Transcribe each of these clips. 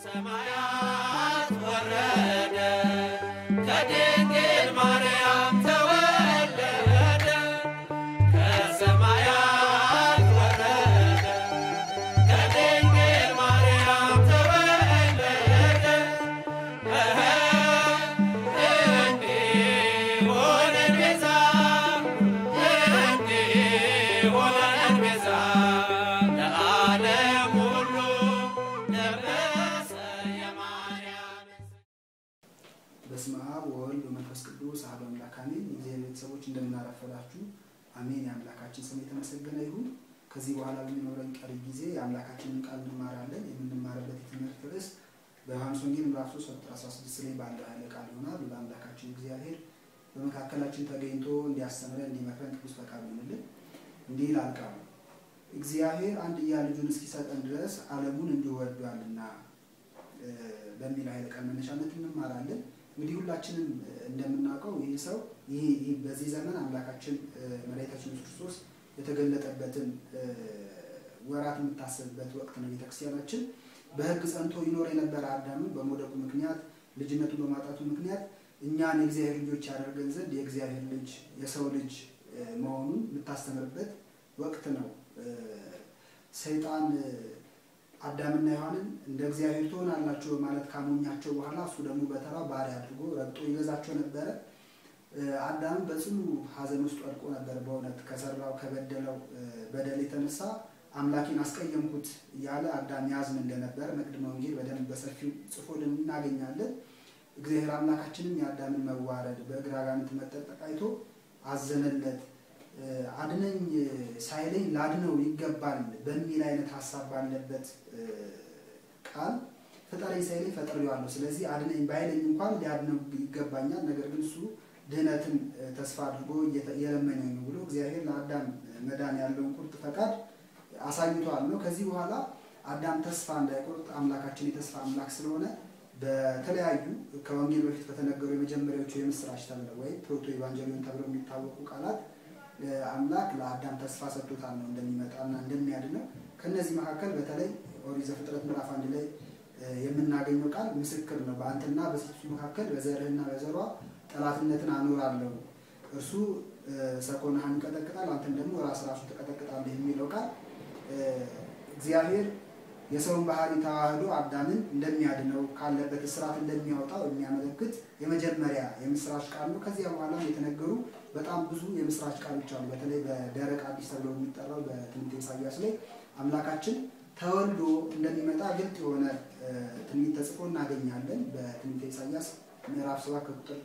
ከሰማያት ወረደ ከድንግል ማርያም ተወለደ ከሰማያት ወረደ ከድንግል ማርያም ተወለደ እንዲሆነን ቤዛ እንዲሆነን ቤዛ ለዓለም ሁሉ ለበሰ የማርያም በስመ አብ ወወልድ ወመንፈስ ቅዱስ አሐዱ አምላክ አሜን። የእግዚአብሔር ቤተሰቦች እንደምናረፈዳችሁ አሜን። የአምላካችን ስም የተመሰገነ ይሁን። ከዚህ በኋላ በሚኖረን ቀሪ ጊዜ የአምላካችንን ቃል እንማራለን። የምንማርበት የትምህርት ርዕስ በዮሐንስ ወንጌል ምዕራፍ 3 ቁጥር 16 ላይ ባለው ኃይለ ቃል ይሆናል። ለአምላካችን እግዚአብሔር በመካከላችን ተገኝቶ እንዲያስተምረን እንዲመክረን ቅዱስ ፈቃዱ ይሁንልን። እንዲህ ይላል ቃሉ እግዚአብሔር አንድያ ልጁን እስኪሰጠን ድረስ ዓለሙን እንዲሁ ወዷልና እ በሚል ኃይለ ቃል መነሻነት እንማራለን። እንግዲህ ሁላችንም እንደምናውቀው ይህ ሰው ይህ ይህ በዚህ ዘመን አምላካችን እ መድኃኒታችን ኢየሱስ ክርስቶስ የተገለጠበትን እ ወራት የምታሰብበት ወቅት ነው። ቤተክርስቲያናችን በሕግ ጸንቶ ይኖር የነበረ አዳምን በመውደቁ ምክንያት ልጅነቱን በማጣቱ ምክንያት እኛን የእግዚአብሔር ልጆች ያደርገን ዘንድ የእግዚአብሔር ልጅ የሰው ልጅ እ መሆኑን የምታስተምርበት ወቅት ነው። እ ሰይጣን እ አዳምና ሔዋንን እንደ እግዚአብሔር ትሆናላችሁ በማለት ካሞኛቸው በኋላ እሱ ደግሞ በተራ ባሪያ አድርጎ ረግጦ ይገዛቸው ነበረ። እ አዳም በጽኑ ሐዘን ውስጥ ወድቆ ነበር። በእውነት ከሰራው ከበደለው እ በደል የተነሳ አምላኬን አስቀየምኩት እያለ አዳም ያዝን እንደነበር መቅድመ ወንጌል በደንብ በሰፊው ጽፎልን እናገኛለን። እግዚአብሔር አምላካችንም የአዳምን መዋረድ በእግር አጋንንት መጠጠቅ አይቶ አዘነለት። እ አድነኝ ሳይለኝ ላድነው ይገባል በሚል አይነት ሀሳብ ባለበት እ ቃል ፍጠረኝ ሳይለኝ ፈጥሬዋለሁ፣ ስለዚህ አድነኝ ባይለኝ እንኳን ሊያድነው ይገባኛል። ነገር ግን እሱ ድህነትን እ ተስፋ አድርጎ እየተ- እየለመነኝ ነው ብሎ እግዚአብሔር ለአዳም መዳን ያለውን ቁርጥ ፈቃድ አሳይቷል ነው። ከዚህ በኋላ አዳም ተስፋ እንዳይቆርጥ አምላካችን የተስፋ አምላክ ስለሆነ በተለያዩ ከወንጌል በፊት በተነገሩ የመጀመሪያዎቹ የምስራች ተብለው ወይም ፕሮቶ ኢቫንጀሊዮን ተብለው የሚታወቁ ቃላት እ አምላክ ለአዳም ተስፋ ሰጥቶታል ነው እንደሚመጣና እንደሚያድነው። ከነዚህ መካከል በተለይ ኦሪት ዘፍጥረት ምዕራፍ አንድ ላይ እ የምናገኘው ቃል ምስክር ነው። በአንተና በሴቲቱ መካከል በዘርህና በዘሯ ጠላትነትን አኖራለሁ፣ እርሱ እ ሰኮናህን ይቀጠቅጣል፣ አንተም ደግሞ ራስ ራሱ ትቀጠቅጣለህ የሚለው ቃል እ እግዚአብሔር የሰውን ባህሪ ተዋህዶ አዳምን እንደሚያድነው ካለበት እስራት እንደሚያወጣው የሚያመለክት የመጀመሪያ የምስራች ቃል ነው። ከዚያ በኋላ የተነገሩ በጣም ብዙ የምስራች ቃሎች አሉ። በተለይ በደረቅ አዲስ ተብሎ የሚጠራው በትንቢተ ኢሳያስ ላይ አምላካችን ተወልዶ እንደሚመጣ ግልጥ የሆነ እ ትንቢት ተጽፎ እናገኛለን። በትንቢተ ኢሳያስ ምዕራፍ ሰባት ከቁጥር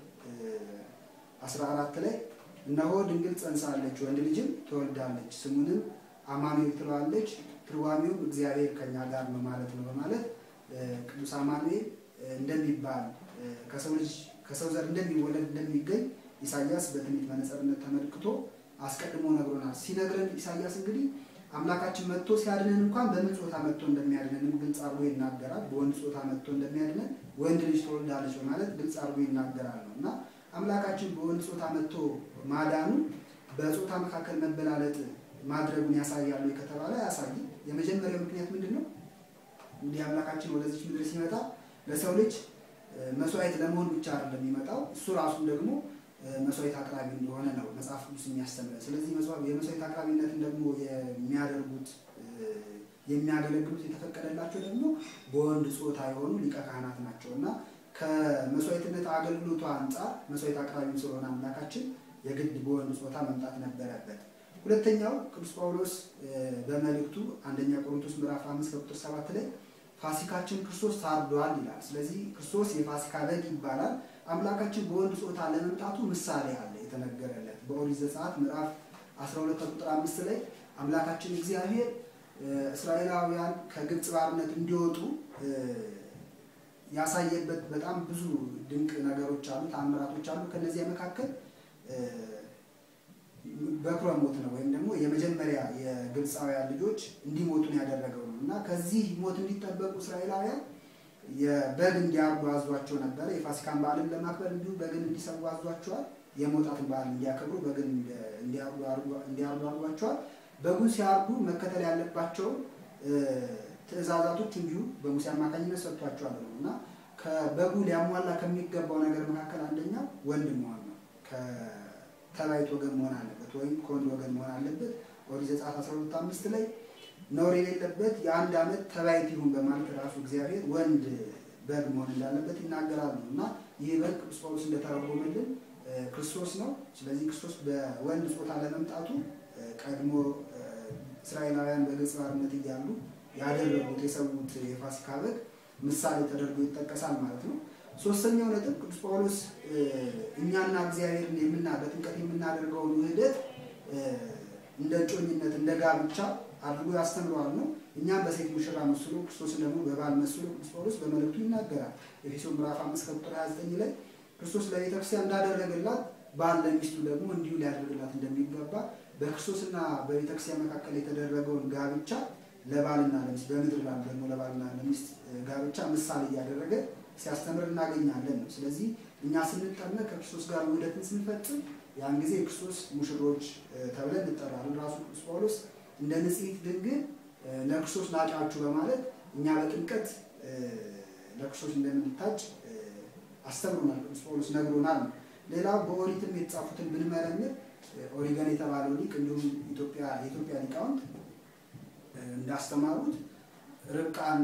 አስራ አራት ላይ እነሆ ድንግል ጸንሳለች፣ ወንድ ልጅም ትወልዳለች፣ ስሙንም አማኑኤል ትለዋለች ትርጓሜውም እግዚአብሔር ከኛ ጋር ነው ማለት ነው በማለት እ ቅዱስ አማኑኤል እ እንደሚባል እ ከሰው ልጅ ከሰው ዘር እንደሚወለድ እንደሚገኝ ኢሳያስ በትንቢት መነጽርነት ተመልክቶ አስቀድሞ ነግሮናል። ሲነግረን ኢሳያስ እንግዲህ አምላካችን መጥቶ ሲያድነን እንኳን በምን ጾታ መጥቶ እንደሚያድነንም ግልጽ አድርጎ ይናገራል። በወንድ ጾታ መጥቶ እንደሚያድነን ወንድ ልጅ ትወልዳለች በማለት ግልጽ አድርጎ ይናገራል ነው እና አምላካችን በወንድ ጾታ መጥቶ ማዳኑ በጾታ መካከል መበላለጥ ማድረጉን ያሳያሉ ከተባለ አያሳይም። የመጀመሪያው ምክንያት ምንድን ነው? እንግዲህ አምላካችን ወደዚች ምድር ሲመጣ ለሰው ልጅ እ መስዋዕት ለመሆን ብቻ አይደለም የሚመጣው እሱ ራሱም ደግሞ እ መስዋዕት አቅራቢ እንደሆነ ነው መጽሐፍ ቅዱስ የሚያስተምረን። ስለዚህ መስዋ- የመስዋዕት አቅራቢነትን ደግሞ የሚያደርጉት እ የሚያገለግሉት የተፈቀደላቸው ደግሞ በወንድ ጾታ የሆኑ ሊቀ ካህናት ናቸው እና ከመስዋዕትነት አገልግሎቱ አንጻር መስዋዕት አቅራቢም ስለሆነ አምላካችን የግድ በወንድ ጾታ መምጣት ነበረበት። ሁለተኛው ቅዱስ ጳውሎስ እ በመልእክቱ አንደኛ ቆሮንቶስ ምዕራፍ አምስት ከቁጥር ሰባት ላይ ፋሲካችን ክርስቶስ ታርዷል ይላል። ስለዚህ ክርስቶስ የፋሲካ በግ ይባላል። አምላካችን በወንድ ጾታ ለመምጣቱ ምሳሌ አለ የተነገረለት በኦሪት ዘጸአት ምዕራፍ 12 ከቁጥር አምስት ላይ አምላካችን እግዚአብሔር እ እስራኤላውያን ከግብፅ ባርነት እንዲወጡ እ ያሳየበት በጣም ብዙ ድንቅ ነገሮች አሉ፣ ታምራቶች አሉ። ከነዚያ መካከል እ በኩረ ሞት ነው ወይም ደግሞ የመጀመሪያ የግብፃውያን ልጆች እንዲሞቱን ያደረገው ነው እና ከዚህ ሞት እንዲጠበቁ እስራኤላውያን የበግ እንዲያርዱ አዟቸው ነበረ። የፋሲካን በዓልን ለማክበር እንዲሁ በግን እንዲሰዉ አዟቸዋል። የመውጣትን በዓል እንዲያከብሩ በግን እንዲያርዱ አድርጓቸዋል። በጉን ሲያርዱ መከተል ያለባቸውን እ ትእዛዛቶች እንዲሁ በሙሴ አማካኝነት ሰጥቷቸዋል ነው እና ከበጉ ሊያሟላ ከሚገባው ነገር መካከል አንደኛው ወንድ መሆን ነው። ከተባይት ወገን መሆን አለበት ወይም ከወንድ ወገን መሆን አለበት። ኦሪት ዘጸአት 12 አምስት ላይ ነውር የሌለበት የአንድ ዓመት ተባይት ይሁን በማለት ራሱ እግዚአብሔር ወንድ በግ መሆን እንዳለበት ይናገራል ነው እና ይህ በግ ቅዱስ ጳውሎስ እንደተረጎመልን ክርስቶስ ነው። ስለዚህ ክርስቶስ በወንድ ጾታ ለመምጣቱ ቀድሞ እስራኤላውያን በግብፅ ባርነት እያሉ ያደረጉት የሰዉት የፋሲካ በግ ምሳሌ ተደርጎ ይጠቀሳል ማለት ነው። ሶስተኛው ነጥብ ቅዱስ ጳውሎስ እኛና እግዚአብሔርን የምና በጥምቀት የምናደርገውን ውህደት እንደ እጮኝነት እንደ ጋብቻ አድርጎ ያስተምረዋል ነው። እኛም በሴት ሙሽራ መስሎ ክርስቶስን ደግሞ በባል መስሎ ቅዱስ ጳውሎስ በመልእክቱ ይናገራል። ኤፌሶን ምዕራፍ 5 ከቁጥር 29 ላይ ክርስቶስ ለቤተክርስቲያን እንዳደረገላት ባል ለሚስቱ ደግሞ እንዲሁ ሊያደርግላት እንደሚገባ በክርስቶስና በቤተክርስቲያን መካከል የተደረገውን ጋብቻ ለባልና ለሚስት በምድር ላሉ ደግሞ ለባልና ለሚስት ጋብቻ ምሳሌ እያደረገ ሲያስተምር እናገኛለን ነው። ስለዚህ እኛ ስንጠመቅ ከክርስቶስ ጋር ውህደትን ስንፈጽም ያን ጊዜ የክርስቶስ ሙሽሮች ተብለን እንጠራለን። ራሱ ቅዱስ ጳውሎስ እንደ ንጽሕት ድንግል ለክርስቶስ ናጫችሁ በማለት እኛ በጥምቀት ለክርስቶስ እንደምንታጭ አስተምሮናል። ቅዱስ ጳውሎስ ነግሮናል ነው። ሌላው በኦሪትም የተጻፉትን ብንመረምር ኦሪገን የተባለው ሊቅ እንዲሁም ኢትዮጵያ የኢትዮጵያ ሊቃውንት እንዳስተማሩት ርብቃን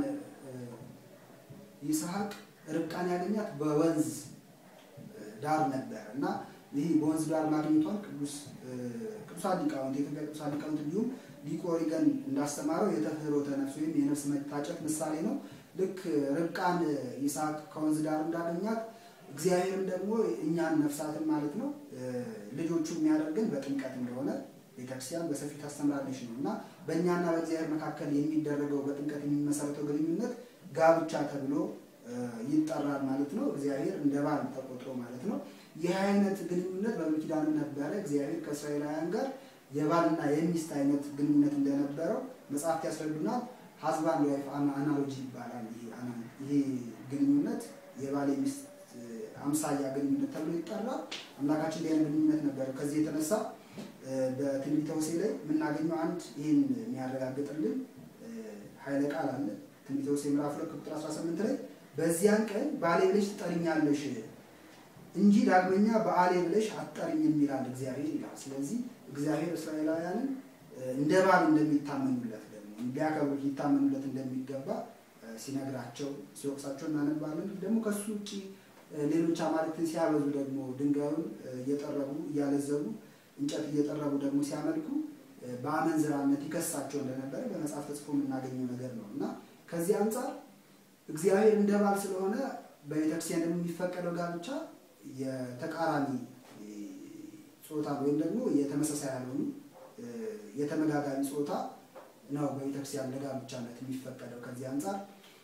ይስሐቅ ርብቃን ያገኛት በወንዝ ዳር ነበር እና ይህ በወንዝ ዳር ማግኘቷን ቅዱስ ቅዱሳን ሊቃውንት የኢትዮጵያ ቅዱሳን ሊቃውንት እንዲሁም ሊቁ ኦሪገን እንዳስተማረው የተፍህሮተ ነፍስ ወይም የነፍስ መታጨት ምሳሌ ነው። ልክ ርብቃን ይስሐቅ ከወንዝ ዳር እንዳገኛት እግዚአብሔርም ደግሞ እኛን ነፍሳትን ማለት ነው ልጆቹ የሚያደርገን በጥምቀት እንደሆነ ቤተክርስቲያን በሰፊው ታስተምራለች ነው እና በእኛና በእግዚአብሔር መካከል የሚደረገው በጥምቀት የሚመሰረተው ግንኙነት ጋብቻ ተብሎ ይጠራል ማለት ነው። እግዚአብሔር እንደ ባል ተቆጥሮ ማለት ነው። ይህ አይነት ግንኙነት በብሉይ ኪዳንም ነበረ። እግዚአብሔር ከእስራኤላውያን ጋር የባልና የሚስት አይነት ግንኙነት እንደነበረው መጽሐፍት ያስረዱናል። ሀዝባንድ ዋይፍ አናሎጂ ይባላል። ይሄ ግንኙነት የባል የሚስት አምሳያ ግንኙነት ተብሎ ይጠራል። አምላካችን እንዲህ አይነት ግንኙነት ነበረ። ከዚህ የተነሳ በትንቢተ ሆሴዕ ላይ የምናገኘው አንድ ይህን የሚያረጋግጥልን ኃይለ ቃል አለ። ትንቢተ ሆሴዕ ምዕራፍ ሁለት ቁጥር 18 ላይ በዚያን ቀን ባሌ ብለሽ ትጠሪኛለሽ እንጂ ዳግመኛ በአሌ ብለሽ አትጠሪኝም ይላል እግዚአብሔር ይላል። ስለዚህ እግዚአብሔር እስራኤላውያንን እንደ ባል እንደሚታመኑለት ደግሞ እንዲያከብሩት ሊታመኑለት እንደሚገባ ሲነግራቸው ሲወቅሳቸው እናነባለን። ደግሞ ከሱ ውጭ ሌሎች አማልክትን ሲያበዙ ደግሞ ድንጋዩን እየጠረቡ እያለዘቡ እንጨት እየጠረቡ ደግሞ ሲያመልኩ በአመንዝራነት ይከሳቸው እንደነበረ በመጽሐፍ ተጽፎ የምናገኘው ነገር ነው እና ከዚህ አንጻር እግዚአብሔር እንደ ባል ስለሆነ በቤተክርስቲያን ደግሞ የሚፈቀደው ጋብቻ የተቃራኒ ጾታ ወይም ደግሞ የተመሳሳይ ያልሆኑ የተመጋጋሚ ጾታ ነው በቤተክርስቲያን ለጋብቻነት የሚፈቀደው። ከዚህ አንጻር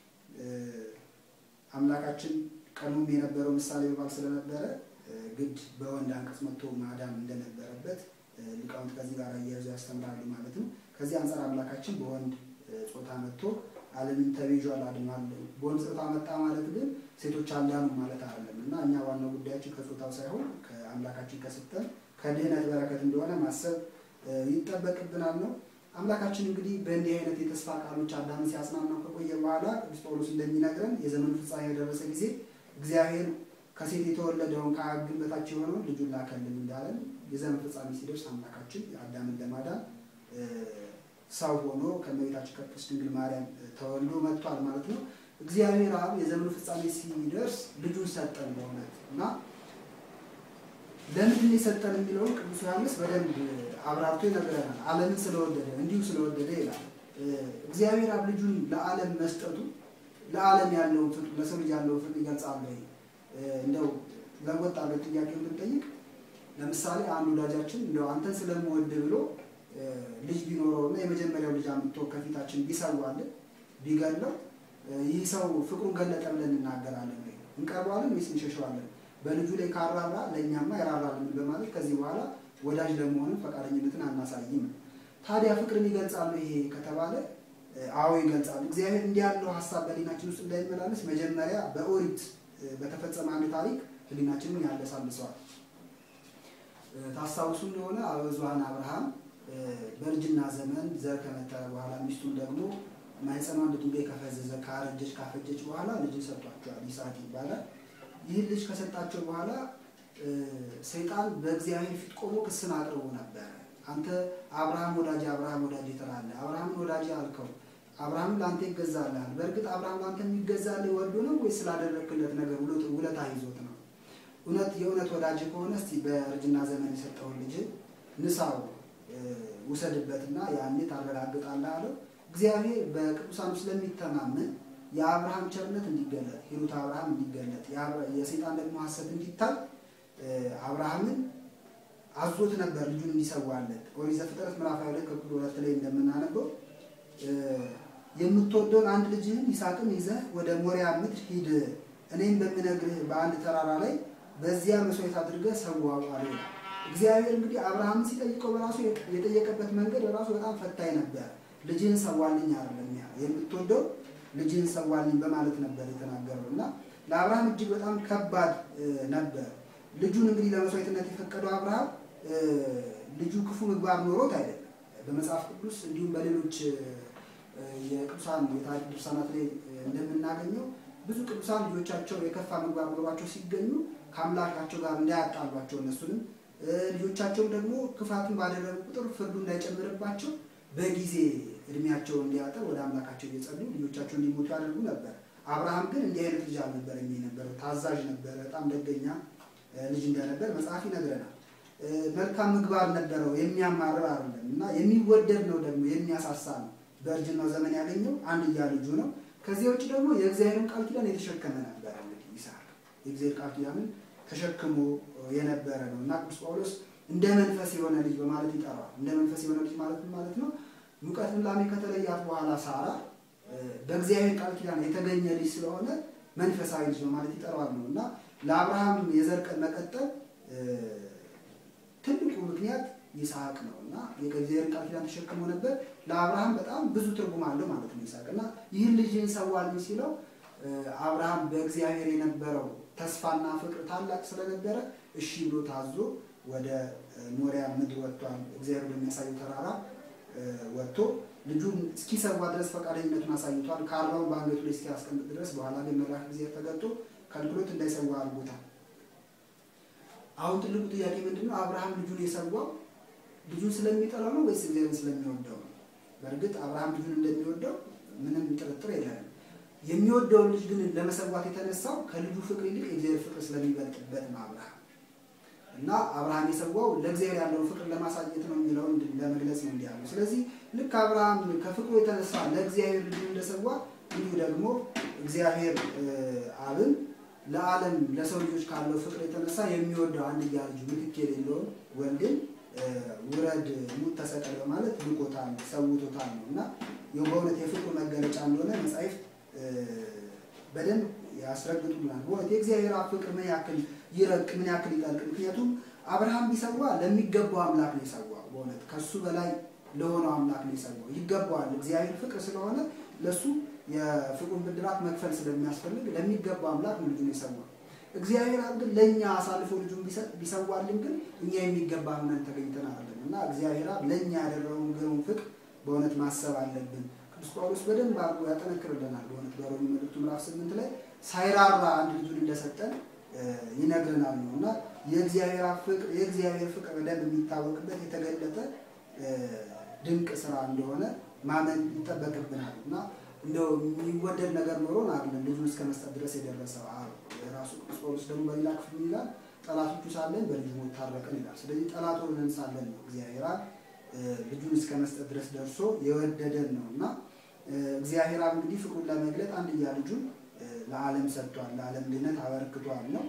አምላካችን ቀድሞም የነበረው ምሳሌ በባል ስለነበረ ግድ በወንድ አንቀጽ መጥቶ ማዳን እንደነበረበት ሊቃውንት ከዚህ ጋር እያያዙ ያስተምራሉ ማለት ነው። ከዚህ አንጻር አምላካችን በወንድ ጾታ መጥቶ ዓለምን ተቤዥዋል አድኗል። በወንድ ጾታ መጣ ማለት ግን ሴቶች አልዳኑ ማለት አይደለም እና እኛ ዋናው ጉዳያችን ከጾታው ሳይሆን ከአምላካችን ከሰጠን ከድህነት በረከት እንደሆነ ማሰብ ይጠበቅብናል ነው። አምላካችን እንግዲህ በእንዲህ አይነት የተስፋ ቃሎች አዳምን ሲያጽናናው ከቆየ በኋላ ቅዱስ ጳውሎስ እንደሚነግረን የዘመኑ ፍጻሜ የደረሰ ጊዜ እግዚአብሔር ከሴት የተወለደውን ከአግን በታች የሆነውን ልጁን ላከልን እንዳለን የዘመን ፍጻሜ ሲደርስ አምላካችን አዳምን ለማዳን ሰው ሆኖ ከእመቤታችን ከቅድስት ድንግል ማርያም ተወልዶ መጥቷል ማለት ነው። እግዚአብሔር አብ የዘመኑ ፍጻሜ ሲደርስ ልጁን ሰጠን በእውነት እና ለምንድን የሰጠን የሚለውን ቅዱስ ዮሐንስ በደንብ አብራርቶ ይነግረናል። ዓለምን ስለወደደ እንዲሁ ስለወደደ ይላል። እግዚአብሔር አብ ልጁን ለዓለም መስጠቱ ለዓለም ያለውን ፍቅር ለሰው ልጅ ያለውን ፍቅር ይገልጻል ወይ? እንደው ለወጣ ለት ጥያቄ ብንጠይቅ ለምሳሌ አንድ ወዳጃችን እንደው አንተን ስለምወድ ብሎ ልጅ ቢኖረው እና የመጀመሪያው ልጅ አምጥቶ ከፊታችን ቢሰዋልን ቢገለው ይህ ሰው ፍቅሩን ገለጠ ብለን እናገራለን ወይ? እንቀርበዋለን ወይስ እንሸሸዋለን? በልጁ ላይ ካራራ ለእኛማ ይራራልን በማለት ከዚህ በኋላ ወዳጅ ለመሆንም ፈቃደኝነትን አናሳይም። ታዲያ ፍቅርን ይገልጻሉ ይሄ ከተባለ አዎ ይገልጻሉ። እግዚአብሔር እንዲህ ያለው ሀሳብ በሊናችን ውስጥ እንዳይመላለስ መጀመሪያ በኦሪት በተፈጸመ አንድ ታሪክ ህሊናችንን ያለሳልሰዋል። ታስታውሱ እንደሆነ አበዙሃን አብርሃም በእርጅና ዘመን ዘር ከመተረ በኋላ ሚስቱን ደግሞ ማህፀኗ እንደ ድንጋይ ከፈዘዘ ካረጀች ካፈጀች በኋላ ልጅን ሰጥቷቸዋል። ይስሐቅ ይባላል። ይህን ልጅ ከሰጣቸው በኋላ ሰይጣን በእግዚአብሔር ፊት ቆሞ ክስን አቅርቦ ነበረ። አንተ አብርሃም ወዳጅ አብርሃም ወዳጅ ትላለህ። አብርሃምን ወዳጅ አልከው። አብርሃም ለአንተ ይገዛልሃል። በእርግጥ አብርሃም ለአንተ የሚገዛልህ ወዶ ነው ወይ ስላደረግክለት ነገር ውለታ ይዞት ነው? እውነት የእውነት ወዳጅ ከሆነ እስቲ በእርጅና ዘመን የሰጠውን ልጅ ንሳው ውሰድበትና ያኔ ታረጋግጣለህ አለው። እግዚአብሔር በቅዱሳኑ ስለሚተማመን የአብርሃም ቸርነት እንዲገለጥ ሂሩት አብርሃም እንዲገለጥ የሰይጣን ደግሞ ሐሰት እንዲታይ አብርሃምን አዞት ነበር ልጁን እንዲሰዋለት። ኦሪት ዘፍጥረት ምዕራፍ ሃያ ሁለት ከቁጥር ሁለት ላይ እንደምናነበው የምትወደውን አንድ ልጅህን ይስሐቅን ይዘህ ወደ ሞሪያ ምድር ሂድ፣ እኔም በምነግርህ በአንድ ተራራ ላይ በዚያ መስዋዕት አድርገህ ሰዋው አለ ይላል። እግዚአብሔር እንግዲህ አብርሃምን ሲጠይቀው በራሱ የጠየቀበት መንገድ በራሱ በጣም ፈታኝ ነበር። ልጅህን ሰዋልኝ አይደለም የምትወደው ልጅህን ሰዋልኝ በማለት ነበር የተናገረው እና ለአብርሃም እጅግ በጣም ከባድ ነበር። ልጁን እንግዲህ ለመስዋዕትነት የፈቀደው አብርሃም ልጁ ክፉ ምግባር ኖሮት አይደለም። በመጽሐፍ ቅዱስ እንዲሁም በሌሎች የቅዱሳን የታሪክ ድርሳናት ላይ እንደምናገኘው ብዙ ቅዱሳን ልጆቻቸው የከፋ ምግባር ኖሯቸው ሲገኙ ከአምላካቸው ጋር እንዳያጣሏቸው እነሱንም ልጆቻቸውም ደግሞ ክፋትን ባደረጉ ቁጥር ፍርዱ እንዳይጨምርባቸው በጊዜ እድሜያቸው እንዲያጠር ወደ አምላካቸው እየጸሉ ልጆቻቸው እንዲሞቱ ያደርጉ ነበር። አብርሃም ግን እንዲህ አይነት ልጅ አልነበረም የነበረ ታዛዥ ነበረ። በጣም ደገኛ ልጅ እንደነበር መጽሐፍ ይነግረናል። መልካም ምግባር ነበረው፣ የሚያማርር አይደለም እና የሚወደድ ነው ደግሞ የሚያሳሳ ነው። በእርጅናው ዘመን ያገኘው አንድያ ልጁ ነው። ከዚህ ውጭ ደግሞ የእግዚአብሔርን ቃል ኪዳን የተሸከመ ነበረ። እንግዲህ ይስሐቅ የእግዚአብሔር ቃል ኪዳንን ተሸክሞ የነበረ ነው እና ቅዱስ ጳውሎስ እንደ መንፈስ የሆነ ልጅ በማለት ይጠራዋል። እንደ መንፈስ የሆነ ልጅ ማለት ማለት ነው ሙቀት ላሜ ከተለያት በኋላ ሳራ በእግዚአብሔር ቃል ኪዳን የተገኘ ልጅ ስለሆነ መንፈሳዊ ልጅ በማለት ይጠራዋል ነው እና ለአብርሃም የዘር መቀጠል ትልቁ ምክንያት ይስሐቅ ነው እና የእግዚአብሔር ቃል ኪዳን ተሸክሞ ነበር። ለአብርሃም በጣም ብዙ ትርጉም አለው ማለት ነው ይስሐቅ እና ይህን ልጅን ሰዋልኝ ሲለው አብርሃም በእግዚአብሔር የነበረው ተስፋና ፍቅር ታላቅ ስለነበረ እሺ ብሎ ታዞ ወደ ሞሪያ ምድር ወጥቷል። እግዚአብሔር በሚያሳየው ተራራ ወጥቶ ልጁን እስኪሰዋ ድረስ ፈቃደኝነቱን አሳይቷል። ካራውን በአንገቱ ላይ እስኪያስቀምጥ ድረስ በኋላ ግን መልአክ እግዚአብሔር ተገልጦ ከልክሎት እንዳይሰዋ አድርጎታል። አሁን ትልቁ ጥያቄ ምንድን ነው? አብርሃም ልጁን የሰዋው ልጁን ስለሚጠላው ነው ወይስ እግዚአብሔርን ስለሚወደው ነው? በእርግጥ አብርሃም ልጁን እንደሚወደው ምንም ጥርጥር የለንም። የሚወደውን ልጅ ግን ለመሰዋት የተነሳው ከልጁ ፍቅር ይልቅ የእግዚአብሔር ፍቅር ስለሚበልጥበት ነው አብርሃም እና አብርሃም የሰዋው ለእግዚአብሔር ያለውን ፍቅር ለማሳየት ነው የሚለውን ለመግለጽ ነው እንዲያሉ። ስለዚህ ልክ አብርሃም ከፍቅሩ የተነሳ ለእግዚአብሔር ልጁ እንደሰዋ እንዲሁ ደግሞ እግዚአብሔር አብን ለዓለም ለሰው ልጆች ካለው ፍቅር የተነሳ የሚወደው አንድያ ልጁ ምትክ የሌለውን ወልድን ውረድ ሙት ተሰቀል በማለት ልኮታል፣ ሰውቶታል ነው እና በእውነት የፍቅሩ መገለጫ እንደሆነ መጻሕፍት በደንብ ያስረግጡልናል። በእውነት የእግዚአብሔር አብ ፍቅር ምን ያክል ይረቅ ምን ያክል ይጠልቅ። ምክንያቱም አብርሃም ቢሰዋ ለሚገባው አምላክ ነው የሰዋው። በእውነት ከሱ በላይ ለሆነው አምላክ ነው የሰዋው። ይገባዋል። እግዚአብሔር ፍቅር ስለሆነ ለሱ የፍቅሩን ብድራት መክፈል ስለሚያስፈልግ ለሚገባው አምላክ ነው ልጁን የሰዋው። እግዚአብሔር አብ ግን ለእኛ አሳልፎ ልጁን ቢሰዋልን ግን እኛ የሚገባ ሆነን ተገኝተን አይደለም እና እግዚአብሔር አብ ለእኛ ያደረገውን ግሩም ፍቅር በእውነት ማሰብ አለብን። ቅዱስ ጳውሎስ በደንብ አድርጎ ያጠነክርልናል። በእውነት በሮሜ መልእክቱ ምዕራፍ ስምንት ላይ ሳይራራ አንድ ልጁን እንደሰጠን ይነግረናል ነው እና የእግዚአብሔር ፍቅር የእግዚአብሔር ፍቅር በደንብ የሚታወቅበት የተገለጠ ድንቅ ስራ እንደሆነ ማመን ይጠበቅብናል እና እንደው የሚወደድ ነገር ኖሮን አይደለም ልጁን እስከ መስጠት ድረስ የደረሰው ራሱ ቅዱስ ጳውሎስ ደግሞ በሌላ ክፍል ይላል ጠላቶቹ ሳለን በልጁ ሞት ታረቅን ይላል። ስለዚህ ጠላት ሆነን ሳለን ነው እግዚአብሔር ልጁን እስከ መስጠት ድረስ ደርሶ የወደደን ነው እና እግዚአብሔር አብ እንግዲህ ፍቅሩን ለመግለጥ አንድያ ልጁን ለዓለም ሰጥቷል፣ ለዓለም ድነት አበርክቷል ነው።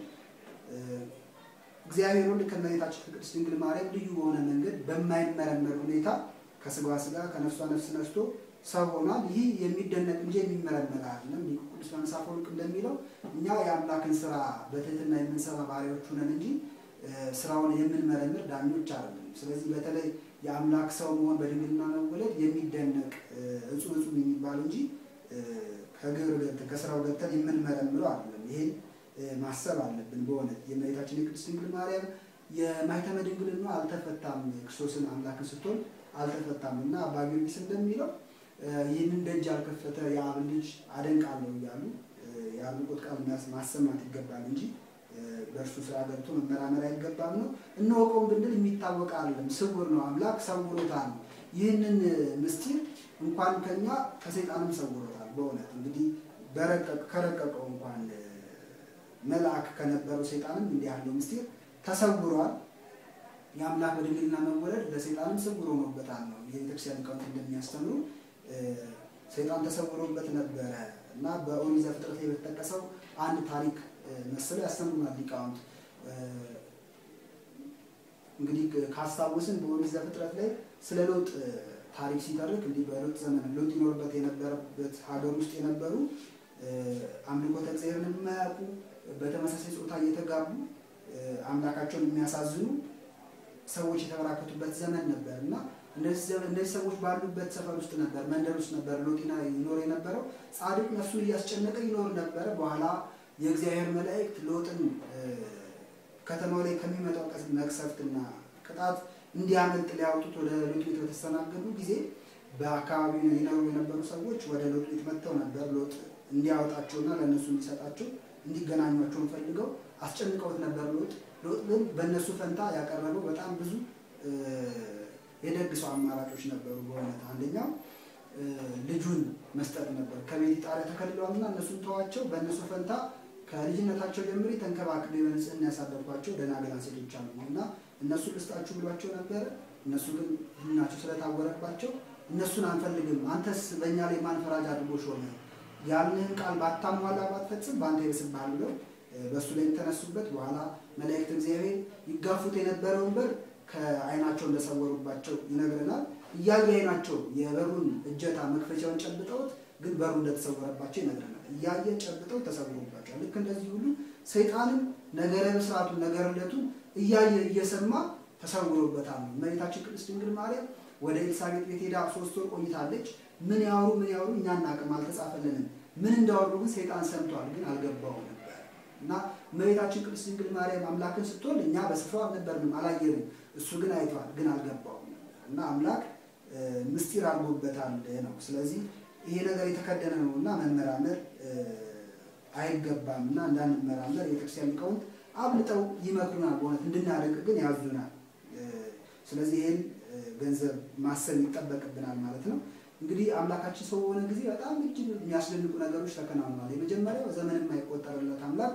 እግዚአብሔር ወልድ ከእመቤታችን ከቅድስት ድንግል ማርያም ልዩ በሆነ መንገድ በማይመረመር ሁኔታ ከስጋዋ ስጋ ከነፍሷ ነፍስ ነስቶ ሰው ሆኗል። ይህ የሚደነቅ እንጂ የሚመረመር አይደለም። ሊቁ ቅዱስ ዮሐንስ አፈወርቅ እንደሚለው እኛ የአምላክን ስራ በትህትና የምንሰራ ባሪያዎች ሆነን እንጂ ስራውን የምንመረምር ዳኞች አይደለም። ስለዚህ በተለይ የአምላክ ሰው መሆን በድንግልና መወለድ የሚደነቅ እጹብ እጹብ የሚባል እንጂ ከግብር ገብተን ከስራው ገብተን የምንመረምረው አይደለም። ይሄን ማሰብ አለብን። በእውነት የእመቤታችን የቅድስት ድንግል ማርያም የማኅተመ ድንግልና አልተፈታም። ክርስቶስን አምላክን ስትሆን አልተፈታም እና አባ ጊዮርጊስ እንደሚለው ይህንን ደጅ ያልከፈተ የአብን ልጅ አደንቃለሁ እያሉ የአድናቆት ቃል ማሰማት ይገባል እንጂ በእርሱ ስራ ገብቶ መመራመር አይገባም ነው። እንወቀውም ብንል የሚታወቅ አይደለም፣ ስውር ነው። አምላክ ሰውሮታል። ይህንን ምስጢር እንኳን ከኛ ከሰይጣንም ሰውሮታል። በእውነት እንግዲህ ከረቀቀው እንኳን መልአክ ከነበረው ሰይጣንም እንዲህ ያለው ምስጢር ተሰውሯል። የአምላክ በድንግልና መወለድ ለሰይጣንም ስውር ሆኖበታል ነው የቤተክርስቲያን ሊቃውንት እንደሚያስተምሩ ሰይጣን ተሰውሮበት ነበረ እና በኦሪት ዘፍጥረት ላይ በተጠቀሰው አንድ ታሪክ መሰለው ያስተምሩናል ሊቃውንት። እንግዲህ ካስታወስን በኦሪት ዘፍጥረት ላይ ስለ ሎጥ ታሪክ ሲተርክ እንዲህ በሎጥ ዘመን ሎጥ ይኖርበት የነበረበት ሀገር ውስጥ የነበሩ አምልኮተ እግዚአብሔርን የማያውቁ በተመሳሳይ ጾታ እየተጋቡ አምላካቸውን የሚያሳዝኑ ሰዎች የተበራከቱበት ዘመን ነበር እና እነዚህ ሰዎች ባሉበት ሰፈር ውስጥ ነበር፣ መንደር ውስጥ ነበር ሎጢና ይኖር የነበረው። ጻድቅ ነፍሱን እያስጨነቀ ይኖር ነበረ። በኋላ የእግዚአብሔር መላእክት ሎጥን ከተማው ላይ ከሚመጣው መቅሰፍትና ቅጣት እንዲያመልጥ ሊያወጡት ወደ ሎጥ ቤት በተስተናገዱ ጊዜ በአካባቢው ይኖሩ የነበሩ ሰዎች ወደ ሎጥ ቤት መጥተው ነበር። ሎጥ እንዲያወጣቸውና ለእነሱ እንዲሰጣቸው እንዲገናኟቸውን ፈልገው አስጨንቀውት ነበር። ሎጥ ሎጥ ግን በእነሱ ፈንታ ያቀረበው በጣም ብዙ የደግ ሰው አማራጮች ነበሩ። በእውነት አንደኛው ልጁን መስጠት ነበር። ከቤት ጣሪያ ተከልለዋልና እነሱን ተዋቸው፣ በእነሱ ፈንታ ከልጅነታቸው ጀምሬ ተንከባክቤ በንጽህና ያሳደርኳቸው ደናገላን ሴቶች አሉ እና እነሱን ልስጣችሁ ብሏቸው ነበረ። እነሱ ግን ህሊናቸው ስለታወረባቸው እነሱን አንፈልግም፣ አንተስ በእኛ ላይ ማን ፈራጅ አድርጎ ሾመ? ያልንህን ቃል ባታሟላ ባትፈጽም በአንተ ይብስብሃል ብለው በእሱ ላይ የተነሱበት በኋላ መላእክት እግዚአብሔር ይጋፉት የነበረውን በር ከዓይናቸው እንደሰወሩባቸው ይነግረናል። እያየ ዓይናቸው የበሩን እጀታ መክፈቻውን ጨብጠውት ግን በሩ እንደተሰወረባቸው ይነግረናል። እያየ ጨብጠው ተሰውሮባቸዋል። ልክ እንደዚህ ሁሉ ሰይጣንም ነገረ ብስራቱን ነገረ ልደቱን እያየ እየሰማ ተሰውሮበታል ነው። እመቤታችን ቅድስት ድንግል ማርያም ወደ ኤልሳቤጥ ቤት ሄዳ ሶስት ወር ቆይታለች። ምን ያወሩ ምን ያወሩ እኛ እናቅም፣ አልተጻፈልንም። ምን እንዳወሩ ግን ሰይጣን ሰምቷል፣ ግን አልገባውም ነበር እና እመቤታችን ቅድስት ድንግል ማርያም አምላክን ስትወልድ እኛ በስፍራው አልነበርንም፣ አላየንም። እሱ ግን አይቷል፣ ግን አልገባውም ነበር እና አምላክ ምስጢር አድርጎበታል ነው። ስለዚህ ይሄ ነገር የተከደነ ነው እና መመራመር አይገባም እና እንዳንመራመር የቤተክርስቲያን ሊቃውንት አብልጠው ይመክሩናል። በእውነት እንድናደንቅ ግን ያዙናል። ስለዚህ ይህን ገንዘብ ማሰብ ይጠበቅብናል ማለት ነው። እንግዲህ አምላካችን ሰው በሆነ ጊዜ በጣም እጅግ የሚያስደንቁ ነገሮች ተከናውነዋል። የመጀመሪያው ዘመን የማይቆጠርለት አምላክ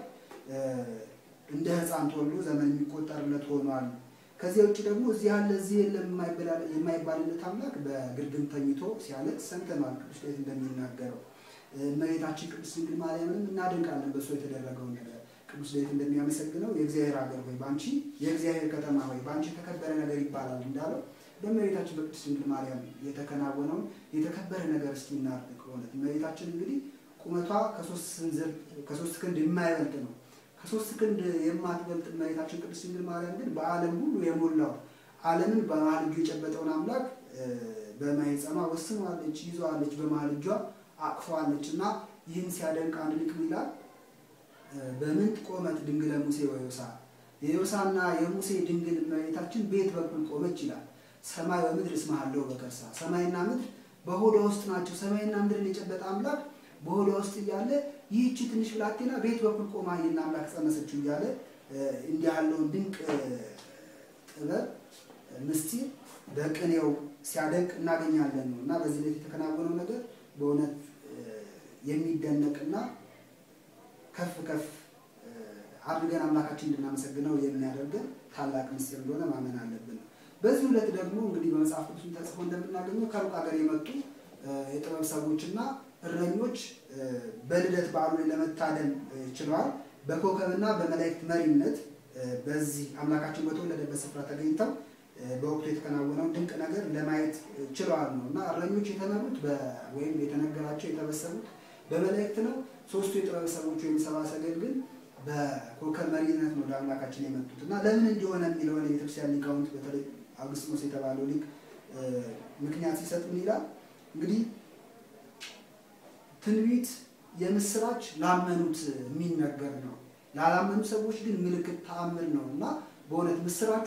እንደ ሕፃን ተወልዶ ዘመን የሚቆጠርለት ሆኗል። ከዚያ ውጭ ደግሞ እዚህ ያለ እዚህ የለም የማይባልለት አምላክ በግርግም ተኝቶ ሲያለቅስ ሰምተናል። ቅዱስ ዳዊት እንደሚናገረው እመቤታችን ቅድስት ድንግል ማርያምንም እናደንቃለን በእሱ የተደረገውን ነገር። ቅዱስ ዳዊት እንደሚያመሰግነው የእግዚአብሔር ሀገር ሆይ በአንቺ የእግዚአብሔር ከተማ ሆይ በአንቺ የተከበረ ነገር ይባላል እንዳለው በእመቤታችን በቅድስት ድንግል ማርያም የተከናወነውን የተከበረ ነገር እስኪ እናድንቅ። እውነት እመቤታችን እንግዲህ ቁመቷ ከሶስት ክንድ የማይበልጥ ነው። ከሶስት ክንድ የማትበልጥ እመቤታችን ቅድስት ድንግል ማርያም ግን በዓለም ሁሉ የሞላው ዓለምን በመሀል እጁ የጨበጠውን አምላክ በማኅፀኗ ወስነዋለች፣ ይዘዋለች፣ በመሀል እጇ አቅፈዋለች እና ይህን ሲያደንቅ አንድ ሊቅ ይላል በምንት ቆመት ድንግለ ሙሴ ወዮሳ የዮሳና የሙሴ ድንግል እመቤታችን ቤት በኩል ቆመች ይላል። ሰማይ በምድር እስመሃለው በከርሳ ሰማይና ምድር በሆዷ ውስጥ ናቸው። ሰማይና ምድርን የጨበጠ አምላክ በሆዷ ውስጥ እያለ ይህቺ ትንሽ ብላቴና ቤት በኩል ቆማ ይህን አምላክ ጸነሰችው እያለ እንዲህ ያለውን ድንቅ ጥበብ ምስጢር በቅኔው ሲያደንቅ እናገኛለን ነው እና በዚህ ላይ የተከናወነው ነገር በእውነት የሚደነቅና ከፍ ከፍ አድርገን አምላካችን እንድናመሰግነው የሚያደርገን ታላቅ ምስጢር እንደሆነ ማመን አለብን። በዚህ ዕለት ደግሞ እንግዲህ በመጽሐፍ ቅዱስ ተጽፎ እንደምናገኘው ከሩቅ ሀገር የመጡ የጥበብ ሰዎችና እረኞች በልደት በዓሉ ላይ ለመታደም ችለዋል። በኮከብና በመላእክት መሪነት በዚህ አምላካችን በተወለደበት ስፍራ ተገኝተው በወቅቱ የተከናወነውን ድንቅ ነገር ለማየት ችለዋል ነው እና እረኞች የተመሩት ወይም የተነገራቸው የተበሰሩት በመላእክት ነው። ሶስቱ የጥበብ ሰዎች ወይም ሰብአ ሰገል ግን በኮከብ መሪነት ነው ወደ አምላካችን የመጡት እና ለምን እንዲሆነ የሚለውን የቤተክርስቲያን ሊቃውንት በተለይ አውግስጢኖስ የተባለው ሊቅ ምክንያት ሲሰጥ ምን ይላል? እንግዲህ ትንቢት የምስራች ላመኑት የሚነገር ነው። ላላመኑ ሰዎች ግን ምልክት ተአምር ነው እና በእውነት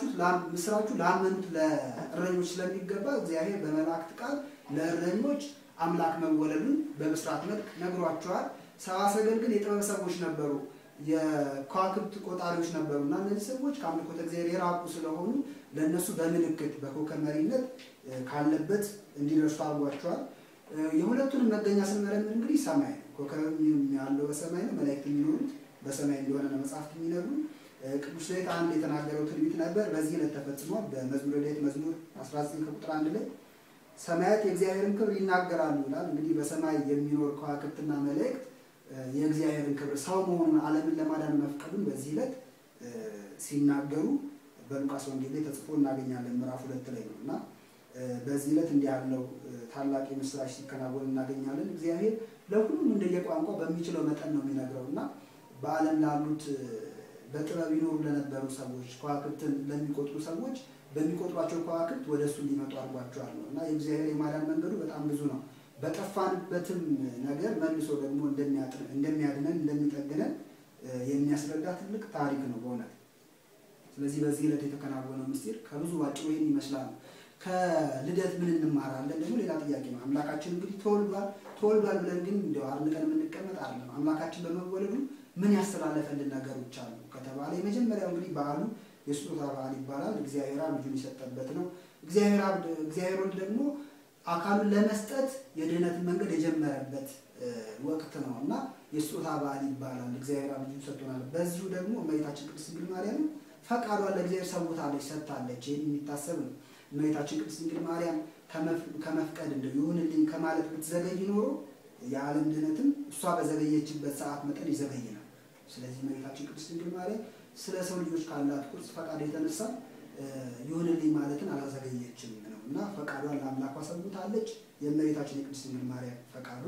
ምስራቹ ላመኑት ለእረኞች ስለሚገባ እግዚአብሔር በመላእክት ቃል ለእረኞች አምላክ መወለዱን በብስራት መልክ ነግሯቸዋል። ሰብአ ሰገል ግን የጥበብ ሰዎች ነበሩ፣ የከዋክብት ቆጣሪዎች ነበሩ እና እነዚህ ሰዎች ከአምልኮተ እግዚአብሔር የራቁ ስለሆኑ ለእነሱ በምልክት በኮከብ መሪነት ካለበት እንዲደርሱ አድርጓቸዋል። የሁለቱንም መገኛ ስንመረምር እንግዲህ ሰማይ ነው። ኮከብ ያለው በሰማይ ነው። መላእክት የሚኖሩት በሰማይ እንደሆነ ነው መጽሐፍት የሚነግሩ። ቅዱስ ዳዊት አንድ የተናገረው ትንቢት ነበር፣ በዚህ ዕለት ተፈጽሟል። በመዝሙረ ዳዊት መዝሙር 19 ከቁጥር አንድ ላይ ሰማያት የእግዚአብሔርን ክብር ይናገራሉ ይላል። እንግዲህ በሰማይ የሚኖር ከዋክብትና መላእክት የእግዚአብሔርን ክብር ሰው መሆኑን ዓለምን ለማዳን መፍቀዱን በዚህ ዕለት ሲናገሩ በሉቃስ ወንጌል ላይ ተጽፎ እናገኛለን። ምዕራፍ ሁለት ላይ ነው እና በዚህ ዕለት እንዲህ ያለው ታላቅ የምስራች ሲከናወን እናገኛለን። እግዚአብሔር ለሁሉም እንደየቋንቋ በሚችለው መጠን ነው የሚነግረው እና በዓለም ላሉት በጥበብ ይኖሩ ለነበሩ ሰዎች ከዋክብትን ለሚቆጥሩ ሰዎች በሚቆጥሯቸው ከዋክብት ወደ እሱ እንዲመጡ አድርጓቸዋል ነው እና የእግዚአብሔር የማዳን መንገዱ በጣም ብዙ ነው። በጠፋንበትም ነገር መልሶ ደግሞ እንደሚያድነን እንደሚጠግነን የሚያስረዳ ትልቅ ታሪክ ነው በእውነት። ስለዚህ በዚህ ዕለት የተከናወነው ምስጢር ከብዙ ባጭሩ ይህን ይመስላል። ከልደት ምን እንማራለን ደግሞ ሌላ ጥያቄ ነው። አምላካችን እንግዲህ ተወልዷል። ተወልዷል ብለን ግን እንዲያው አርንቀን የምንቀመጥ አይደለም። አምላካችን በመወለዱ ምን ያስተላለፈልን ነገሮች አሉ ከተባለ የመጀመሪያው እንግዲህ በዓሉ የስጦታ በዓል ይባላል። እግዚአብሔር አብ ልጁን የሰጠበት ነው። እግዚአብሔር ወልድ ደግሞ አካሉን ለመስጠት የድህነትን መንገድ የጀመረበት ወቅት ነው እና የስጦታ በዓል ይባላል። እግዚአብሔር አብ ልጁን ሰጥቶናል። በዚሁ ደግሞ እመቤታችን ቅድስት ድንግል ማርያም ፈቃዷን ለእግዚአብሔር ሰውታለች፣ ሰጥታለች። ይህን የሚታሰብ ነው። እመቤታችን ቅድስት ድንግል ማርያም ከመፍቀድ እንደው ይሁንልኝ ከማለት ብትዘገይ ኖሮ የዓለም ድህነትም እሷ በዘገየችበት ሰዓት መጠን ይዘገይ ነው። ስለዚህ እመቤታችን ቅድስት ድንግል ማርያም ስለ ሰው ልጆች ካላት ቁርጽ ፈቃድ የተነሳ ይሁንልኝ ማለትን አላዘገየችም ነው እና ፈቃዷን ለአምላኳ ሰውታለች። የእመቤታችን የቅድስት ድንግል ማርያም ፈቃዷ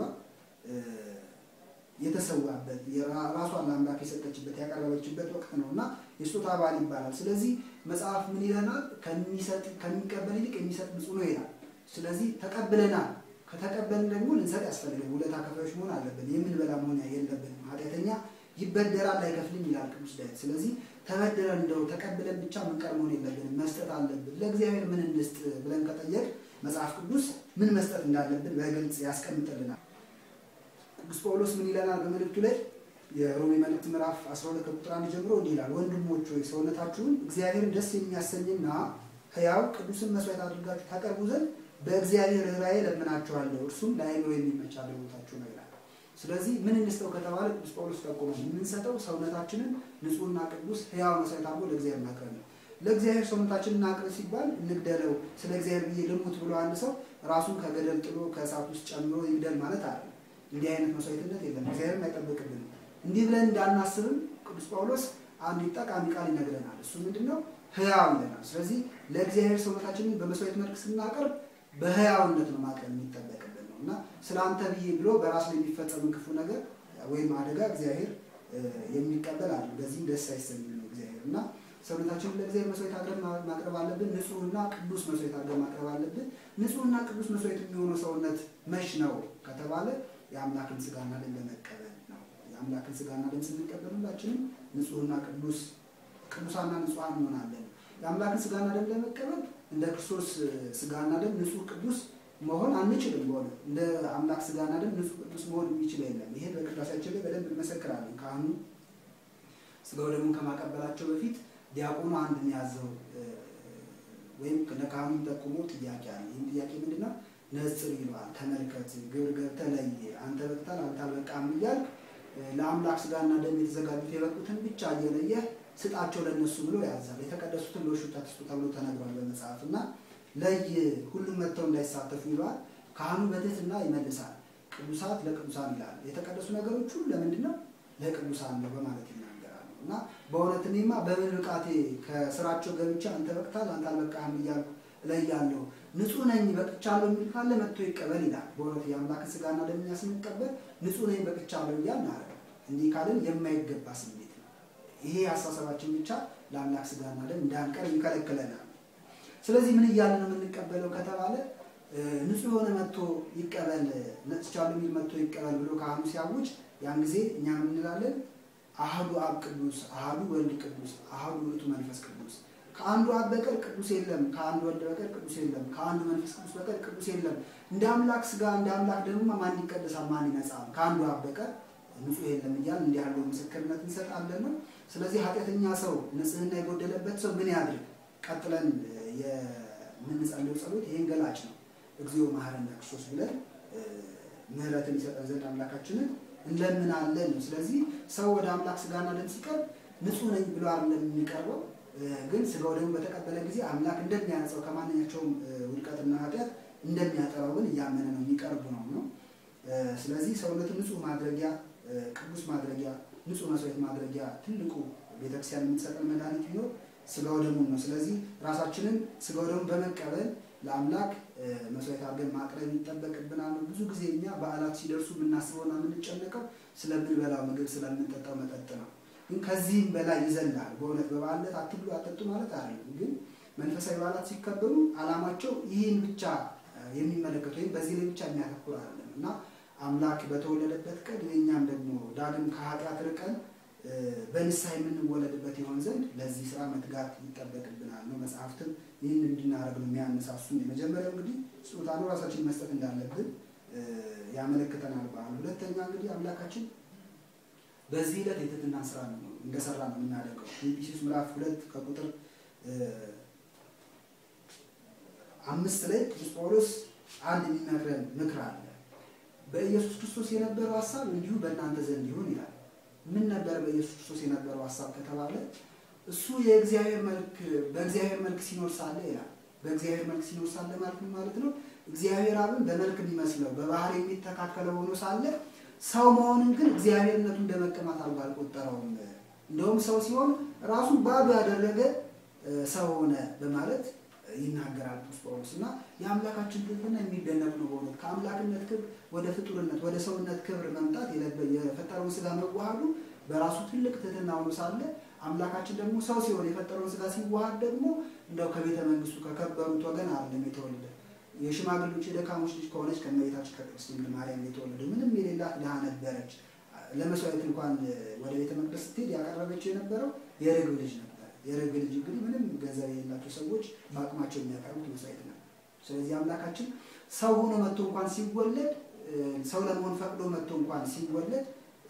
የተሰዋበት ራሷን ለአምላክ የሰጠችበት ያቀረበችበት ወቅት ነው እና የስጦታ በዓል ይባላል። ስለዚህ መጽሐፍ ምን ይለናል? ከሚቀበል ይልቅ የሚሰጥ ብፁዕ ነው ይላል። ስለዚህ ተቀብለናል። ከተቀበልን ደግሞ ልንሰጥ ያስፈልጋል። ውለታ ከፋዮች መሆን አለብን። የምንበላ መሆን የለብንም። ኃጢአተኛ ይበደራል አይከፍልም ይላል ቅዱስ ዳዊት። ስለዚህ ተበድረን እንደው ተቀብለን ብቻ ምንቀር መሆን የለብንም። መስጠት አለብን። ለእግዚአብሔር ምን እንስጥ ብለን ከጠየቅ መጽሐፍ ቅዱስ ምን መስጠት እንዳለብን በግልጽ ያስቀምጥልናል። ቅዱስ ጳውሎስ ምን ይለናል በመልእክቱ ላይ የሮሜ መልእክት ምዕራፍ 12 ከቁጥር አንድ ጀምሮ እንዲህ ይላል፣ ወንድሞች ሆይ ሰውነታችሁን እግዚአብሔርን ደስ የሚያሰኝና ሕያው ቅዱስን መስዋዕት አድርጋችሁ ታቀርቡ ዘንድ በእግዚአብሔር ርኅራኄ ለምናችኋለሁ፣ እርሱም ለአእምሮ የሚመች አገልግሎታችሁ ነው ይላል። ስለዚህ ምን እንስጠው ከተባለ ቅዱስ ጳውሎስ ጠቆመ። የምንሰጠው ሰውነታችንን ንጹሕና ቅዱስ ሕያው መስዋዕት አድርጎ ለእግዚአብሔር ማቅረብ ነው። ለእግዚአብሔር ሰውነታችንን እናቅርብ ሲባል እንግደለው፣ ስለ እግዚአብሔር ብዬ ልሙት ብሎ አንድ ሰው ራሱን ከገደል ጥሎ ከእሳት ውስጥ ጨምሮ ይግደል ማለት አይደለም። እንዲህ አይነት መስዋዕትነት የለም፣ እግዚአብሔርም አይጠብቅብንም። እንዲህ ብለን እንዳናስብም ቅዱስ ጳውሎስ አንድ ጠቃሚ ቃል ይነግረናል። እሱ ምንድን ነው? ሕያው ይለናል። ስለዚህ ለእግዚአብሔር ሰውነታችንን በመስዋዕት መልክ ስናቀርብ በሕያውነት ነው ማቅረብ የሚጠበቅብን ነው እና ስለ አንተ ብዬ ብሎ በራሱ ላይ የሚፈጸምን ክፉ ነገር ወይም አደጋ እግዚአብሔር የሚቀበል አለ። በዚህም ደስ አይሰኝም ነው እግዚአብሔር እና ሰውነታችንን ለእግዚአብሔር መስዋዕት አድርገን ማቅረብ አለብን። ንጹሕና ቅዱስ መስዋዕት አድርገን ማቅረብ አለብን። ንጹሕና ቅዱስ መስዋዕት የሚሆነው ሰውነት መች ነው ከተባለ የአምላክን ስጋና ደም ለመቀበል ነው። የአምላክን ስጋና ደም ስንቀበል ሁላችንም ንጹሕና ቅዱስ ቅዱሳና ንጹሐን እንሆናለን። የአምላክን ስጋና ደም ለመቀበል እንደ ክርስቶስ ስጋና ደም ንጹሕ ቅዱስ መሆን አንችልም። በሆነ እንደ አምላክ ስጋና ደም ንጹሕ ቅዱስ መሆን የሚችል የለም። ይሄ በቅዳሴያችን ላይ በደንብ እንመሰክራለን። ካህኑ ስጋው ደሙን ከማቀበላቸው በፊት ዲያቆኑ አንድ የሚያዘው ወይም ለካህኑ ጠቁሞ ጥያቄ አለ። ይህም ጥያቄ ምንድን ነው? ነጽር ይለዋል። ተመልከት፣ ግብር ገብተህ ለይ፣ አንተ በቅታል፣ አንተ አልበቃም እያልክ ለአምላክ ስጋና ደም የተዘጋጁት የበቁትን ብቻ እየለየህ ስጣቸው ለእነሱ ብሎ ያዛል። የተቀደሱትን ለውሾች አትስጡ ተብሎ ተነግሯል በመጽሐፍ እና ለይ፣ ሁሉም መጥተው እንዳይሳተፉ ይለዋል። ካህኑ በትህትና ይመልሳል። ቅዱሳት ለቅዱሳን ይላል። የተቀደሱ ነገሮች ሁሉ ለምንድን ነው? ለቅዱሳን ነው በማለት ይናገራሉ። እና በእውነት እኔማ በምን ብቃቴ ከስራቸው ገብቼ አንተ በቅታል፣ አንተ አልበቃህም እያልኩ እለያለሁ ንጹህ ነኝ በቅቻለሁ የሚል ካለ መጥቶ ይቀበል ይላል። በእውነት የአምላክን ስጋና ደም እኛ ስንቀበል ንጹህ ነኝ በቅቻለሁ እያል ናረ እንዲህ ካልን የማይገባ ስሜት ነው። ይሄ አስተሳሰባችን ብቻ ለአምላክ ስጋና ደም እንዳንቀርብ ይከለክለናል። ስለዚህ ምን እያለ ነው የምንቀበለው ከተባለ ንጹህ የሆነ መጥቶ ይቀበል ነጽቻለሁ የሚል መጥቶ ይቀበል ብሎ ካህኑ ሲያውጅ ያን ጊዜ እኛ ምን እንላለን? አህዱ አብ ቅዱስ፣ አህዱ ወልድ ቅዱስ፣ አህዱ ውእቱ መንፈስ ቅዱስ ከአንዱ አብ በቀር ቅዱስ የለም፣ ከአንዱ ወልድ በቀር ቅዱስ የለም፣ ከአንዱ መንፈስ ቅዱስ በቀር ቅዱስ የለም። እንደ አምላክ ስጋ እንደ አምላክ ደግሞ ማን ይቀደሳል? ማን ይነጻል? ከአንዱ አብ በቀር ንጹሕ የለም እያል እንዲህ ያለው ምስክርነት እንሰጣለን ነው። ስለዚህ ኃጢአተኛ ሰው ንጽሕና የጎደለበት ሰው ምን ያድርግ? ቀጥለን የምንጸልየው ጸሎት ይህን ገላጭ ነው። እግዚኦ መሐረነ ክርስቶስ ብለን ምሕረትን ይሰጠን ዘንድ አምላካችንን እንለምናለን ነው። ስለዚህ ሰው ወደ አምላክ ስጋና ደም ሲቀርብ ንጹሕ ነኝ ብሎ አይደለም የሚቀርበው፣ ግን ስጋው ደግሞ በተቀበለ ጊዜ አምላክ እንደሚያነጻው ከማንኛቸውም ውድቀትና ኃጢአት እንደሚያጠራው ግን እያመነ ነው የሚቀርቡ ነው ነው። ስለዚህ ሰውነትን ንጹሕ ማድረጊያ ቅዱስ ማድረጊያ ንጹሕ መስዋዕት ማድረጊያ ትልቁ ቤተክርስቲያን የምትሰጠን መድኃኒት ቢኖር ስጋው ደሙን ነው። ስለዚህ ራሳችንን ስጋው ደሙን በመቀበል ለአምላክ መስዋዕት አድርገን ማቅረብ ይጠበቅብናል። ብዙ ጊዜ እኛ በዓላት ሲደርሱ የምናስበውና የምንጨነቀው ስለምንበላው ምግብ፣ ስለምንጠጣው መጠጥ ነው። ግን ከዚህም በላይ ይዘላል። በእውነት በበዓላት አትብሉ አትጠጡ ማለት አይደለም። ግን መንፈሳዊ በዓላት ሲከበሩ ዓላማቸው ይህን ብቻ የሚመለከት ወይም በዚህ ላይ ብቻ የሚያተኩር አይደለም እና አምላክ በተወለደበት ቀን የእኛም ደግሞ ዳግም ከኃጢአት ርቀን በንስሐ የምንወለድበት ይሆን ዘንድ ለዚህ ስራ መትጋት ይጠበቅብናል ነው። መጽሐፍትም ይህን እንድናደርግ ነው የሚያነሳሱን። የመጀመሪያው እንግዲህ ስጦታ ነው፣ ራሳችን መስጠት እንዳለብን ያመለክተናል በዓሉ። ሁለተኛ እንግዲህ አምላካችን በዚህ ዕለት የትህትናን ስራ ነው እንደሰራ ነው የምናደርገው። ፊልጵስዩስ ምዕራፍ ሁለት ከቁጥር አምስት ላይ ቅዱስ ጳውሎስ አንድ የሚመክረን ምክር አለ። በኢየሱስ ክርስቶስ የነበረው ሀሳብ እንዲሁ በእናንተ ዘንድ ይሁን ይላል። ምን ነበር በኢየሱስ ክርስቶስ የነበረው ሀሳብ ከተባለ እሱ የእግዚአብሔር መልክ በእግዚአብሔር መልክ ሲኖር ሳለ ይላል። በእግዚአብሔር መልክ ሲኖር ሳለ ማለት ምን ማለት ነው? እግዚአብሔር አብን በመልክ የሚመስለው በባህሪ የሚተካከለው ሆኖ ሳለ ሰው መሆንን ግን እግዚአብሔርነቱ እንደ መቀማት አድርጎ አልቆጠረውም። እንደውም ሰው ሲሆን ራሱን ባዶ ያደረገ ሰው ሆነ በማለት ይናገራል ቅዱስ ጳውሎስ እና የአምላካችን ትህትና የሚደነቅ ነው። በእውነት ከአምላክነት ክብር ወደ ፍጡርነት ወደ ሰውነት ክብር መምጣት የፈጠረውን ስጋ መዋሃዱ በራሱ ትልቅ ትህትና ሆኖ ሳለ አምላካችን ደግሞ ሰው ሲሆን የፈጠረውን ስጋ ሲዋሃድ ደግሞ እንደው ከቤተ መንግስቱ ከከበሩት ወገን አይደለም የተወለደ የሽማግሌዎች የደካሞች ልጅ ከሆነች ከእመቤታችን ከቅድስት ድንግል ማርያም የተወለደ ምንም የሌላት ድሃ ነበረች። ለመስዋዕት እንኳን ወደ ቤተ መቅደስ ስትሄድ ያቀረበችው የነበረው የርግብ ልጅ ነበር። የርግብ ልጅ እንግዲህ ምንም ገንዘብ የሌላቸው ሰዎች በአቅማቸው የሚያቀርቡት መስዋዕት ነው። ስለዚህ አምላካችን ሰው ሆኖ መጥቶ እንኳን ሲወለድ ሰው ለመሆን ፈቅዶ መጥቶ እንኳን ሲወለድ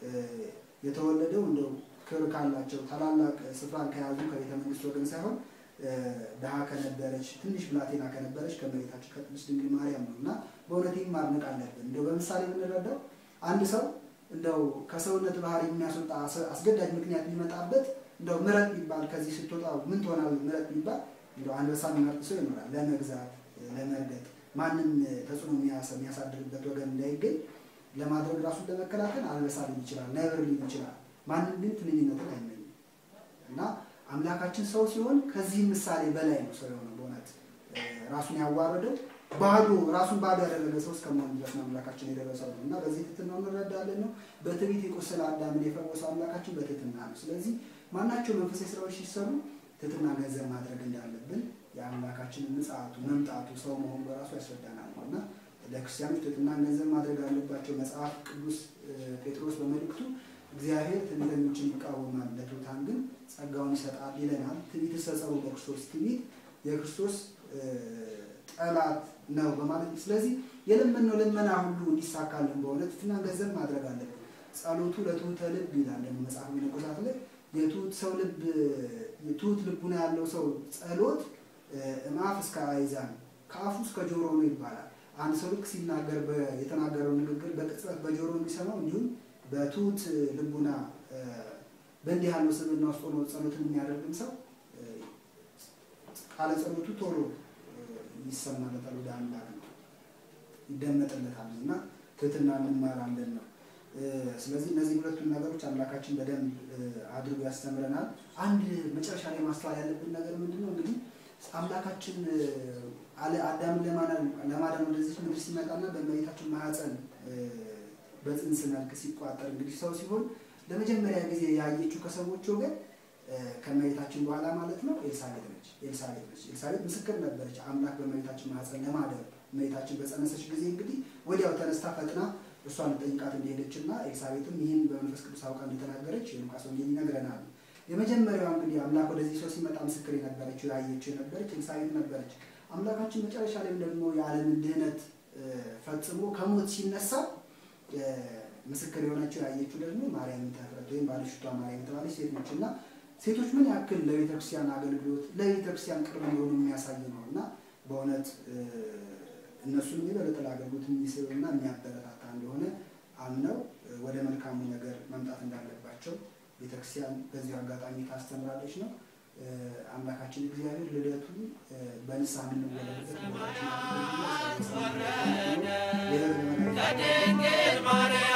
የተወለደው እንደው ክብር ካላቸው ታላላቅ ስፍራን ከያዙ ከቤተ መንግስት ወገን ሳይሆን ድሃ ከነበረች ትንሽ ብላቴና ከነበረች ከእመቤታችን ከቅድስት ድንግል ማርያም ነው እና በእውነት ይህም ማድነቅ አለብን። እንደው በምሳሌ የምንረዳው አንድ ሰው እንደው ከሰውነት ባህሪ የሚያስወጣ አስገዳጅ ምክንያት ቢመጣበት እንደው ምረጥ ቢባል ከዚህ ስትወጣ ምን ትሆናል ምረጥ ቢባል እንደው አንበሳ የሚመርጥ ሰው ይኖራል። ለመግዛት ለመርገጥ፣ ማንም ተጽዕኖ የሚያሳድርበት ወገን እንዳይገኝ ለማድረግ ራሱን ለመከላከል አንበሳ ሊል ይችላል፣ ነብር ሊል ይችላል። ማንም ግን ትንኝነትን አይመኝም እና አምላካችን ሰው ሲሆን ከዚህ ምሳሌ በላይ ነው ሰው የሆነው። በእውነት ራሱን ያዋረደው ባዶ ራሱን ባዶ ያደረገ ሰው እስከመሆን ድረስ ነው አምላካችን የደረሰው ነው እና በዚህ ትህትና እንረዳለን ነው። በትዕቢት የቆሰለ አዳምን የፈወሰው አምላካችን በትህትና ነው። ስለዚህ ማናቸው መንፈሳዊ ስራዎች ሲሰሩ ትህትና ገንዘብ ማድረግ እንዳለብን የአምላካችንን ምጽአቱ መምጣቱ ሰው መሆኑ በራሱ ያስረዳናል ነው እና ለክርስቲያኖች ትህትና ገንዘብ ማድረግ አለባቸው። መጽሐፍ ቅዱስ ጴጥሮስ በመልእክቱ እግዚአብሔር ትዕቢተኞችን ይቃወማል፣ ለትሑታን ግን ጸጋውን ይሰጣል ይለናል። ትዕቢት ሰጸሩ በክርስቶስ ትዕቢት የክርስቶስ ጠላት ነው በማለት ስለዚህ የለመነው ልመና ሁሉ እንዲሳካልን በሆነ ትሕትና ገንዘብ ማድረግ አለብን። ጸሎቱ ለትሑተ ልብ ይላል ደግሞ መጽሐፍ መነኮሳት ላይ የትሑት ሰው ልብ የትሑት ልቡና ያለው ሰው ጸሎት እምአፍ እስከ አእዛን ከአፉ እስከ ጆሮ ነው ይባላል። አንድ ሰው ልክ ሲናገር የተናገረው ንግግር በቅጽበት በጆሮ እንዲሰማው እንዲሁም በትሑት ልቡና በእንዲህ ያለው ስብዕና ውስጥ ሆኖ ጸሎትን የሚያደርግም ሰው ቃለ ጸሎቱ ቶሎ ይሰማለታል፣ ወደ አምላክ ነው ይደመጥለታል እና ትህትና እንማራለን ነው። ስለዚህ እነዚህ ሁለቱን ነገሮች አምላካችን በደንብ አድርጎ ያስተምረናል። አንድ መጨረሻ ላይ ማስተዋል ያለብን ነገር ምንድን ነው? እንግዲህ አምላካችን አዳምን ለማዳን ወደዚህ ምድር ሲመጣና በእመቤታችን ማኅፀን በጽንስ መልክ ሲቋጠር እንግዲህ ሰው ሲሆን ለመጀመሪያ ጊዜ ያየችው ከሰዎች ወገን ከእመቤታችን በኋላ ማለት ነው ኤልሳቤጥ ነች። ኤልሳቤጥ ነች። ኤልሳቤጥ ምስክር ነበረች አምላክ በእመቤታችን ማኅፀን ለማደር እመቤታችን በጸነሰች ጊዜ እንግዲህ ወዲያው ተነስታ ፈጥና እሷን ጠይቃት እንደሄደች እና ኤልሳቤጥም ይህን በመንፈስ ቅዱስ አውቃ እንደተናገረች የሉቃስ ወንጌል ይነግረናል። የመጀመሪያዋ እንግዲህ አምላክ ወደዚህ ሰው ሲመጣ ምስክር የነበረችው ያየችው የነበረች ኤልሳቤጥ ነበረች። አምላካችን መጨረሻ ላይም ደግሞ የዓለምን ድህነት እ፣ ፈጽሞ ከሞት ሲነሳ እ፣ ምስክር የሆነችው ያየችው ደግሞ ማርያም ተፍረት ወይም ባለሽቷ ማርያም የተባለች ሴት ነች እና ሴቶች ምን ያክል ለቤተክርስቲያን አገልግሎት ለቤተክርስቲያን ቅርብ የሆኑ የሚያሳይ ነው እና በእውነት እ፣ እነሱንም የበለጠ ለአገልግሎት የሚስብና የሚያበረታታ እንደሆነ አምነው እ፣ ወደ መልካሙ ነገር መምጣት እንዳለባቸው ቤተክርስቲያን በዚሁ አጋጣሚ ታስተምራለች ነው። እ፣ አምላካችን እግዚአብሔር ልደቱን እ፣ በንስሐ የምንወለድበት ቦታችን ወረደ ሌላ ከድንግል ማርያም